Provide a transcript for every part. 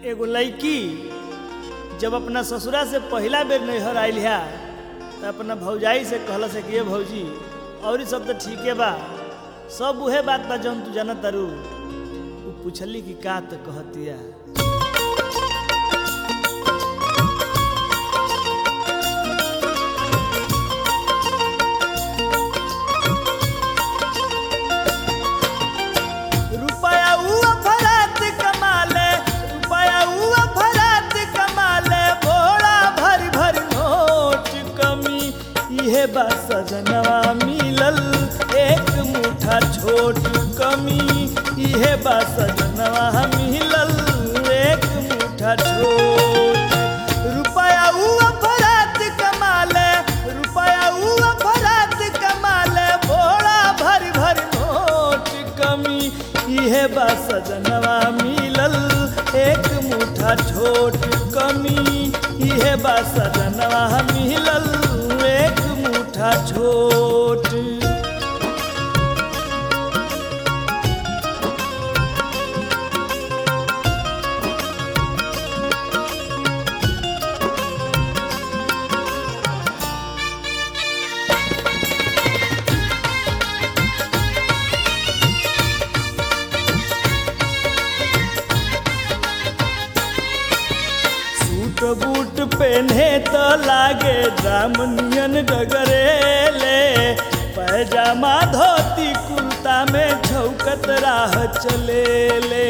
एगो लड़की जब अपना ससुरा से पहिला बेर नैहर आयल है तो अपना भौजाई से कहल से कि ये भौजी और सब तो ठीके बा सब उहे बात बा जौन तू जानत तारू उ पूछली कि का तो कहतिया रुपया उ अफरात कमाले रुपया उ अफरात कमाले बोड़ा भर भर नोट कमी इहे बा सजनवा मिलल एक मुठा छोट कमी इहे बा सजनवा मिलल एक मुठा छोट रुपया उ अफरात कमाले रुपया उ अफरात कमाले बोड़ा भर भर नोट कमी इहे बा सजनवा मिलल एक मुठा छोट कमी इहे बा सजनवा मिलल एक मुठा छोट सूट बूट पहने तो लागे जामनियन डगरेले पैजामा धोती कुर्ता में छौकत राह चलेले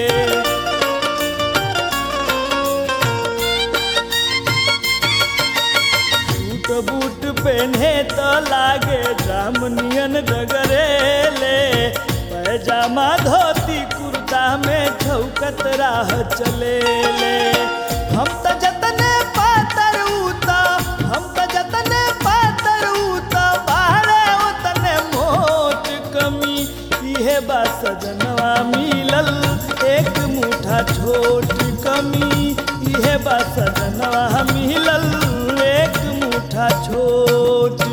सूट बूट पहने तो लागे जामनियन डगरेले पैजामा धोती कुर्ता में छौकत राह चलेले हम त जतने पातर उता हम त जतने पातर उता बाहरे उतने मोट कमी इहे बा सजनवा मिलल एक मुठा छोट कमी इहे बा सजनवा मिलल एक मुठा छोट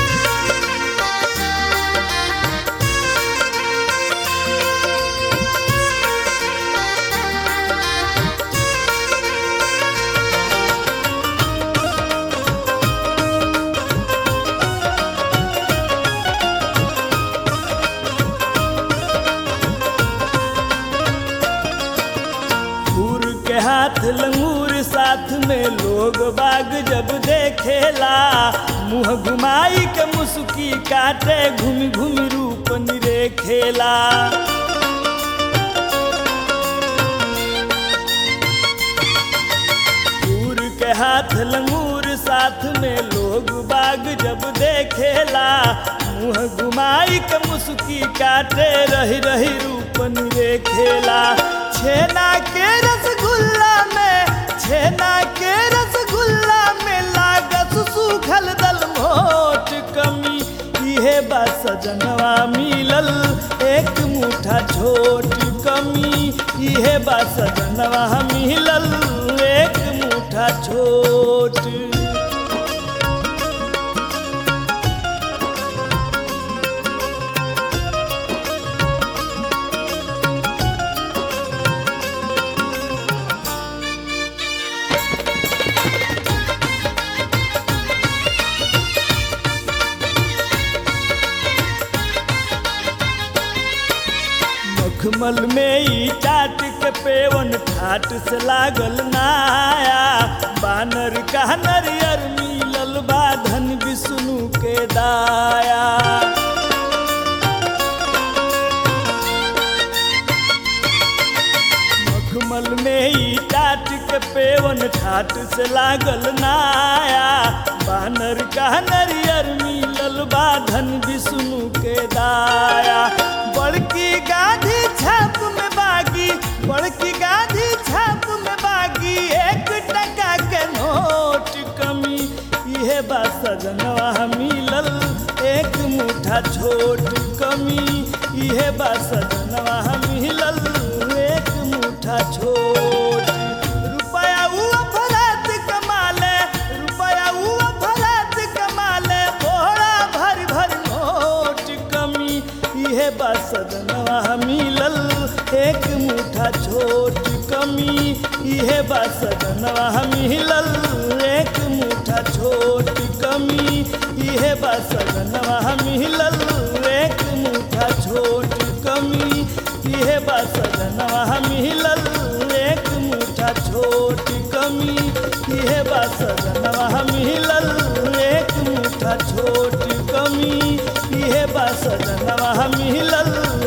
फूर के हाथ लंगूर साथ में लोग बाग जब देखेला मुंह घुमाई के मुस्की काटे घूम घूम रूप निरेखेला फूर के हाथ लंगूर साथ में लोग बाग जब देखेला मुंह घुमाई के मुस्की काटे रही रही रूप निरेखेला छेना के रसगुल्ला में छेना के रसगुल्ला में लागत सूखल दल मोट कमी इहे बा सजनवा मिलल एक मुठा छोट कमी इहे बा सजनवा मिलल एक मुठा छोट मखमल में ई टाट के पेवन ठाट से लागल नाया बानर का नरियर मिलल बा धन विष्णु के दाया मखमल में ई टाट के पेवन ठाट से लागल नाया बानर का नरियर मिलल बा धन विष्णु के दाया बड़की गाधी छाप में बागी बड़की गाधी छाप में बागी एक टका के नोट कमी इहे बा सजनवा मिलल एक मुठा छोट कमी इहे बा सजनवा मिलल एक मुठा छोट रुपया उ अफरात कमाले रुपया उ अफरात कमाले बोरा भर भर नोट कमी इहे बा सजनवा मिलल एक मुठा छोट कमी इहे बा सजनवा मिलल एक मुठा छोट कमी इहे बा सजनवा मिलल एक मुठा छोट कमी इहे बा सजनवा मिलल एक मुठा छोट कमी इहे बा सजनवा मिलल एक मुठा छोट कमी इहे बा सजनवा मिलल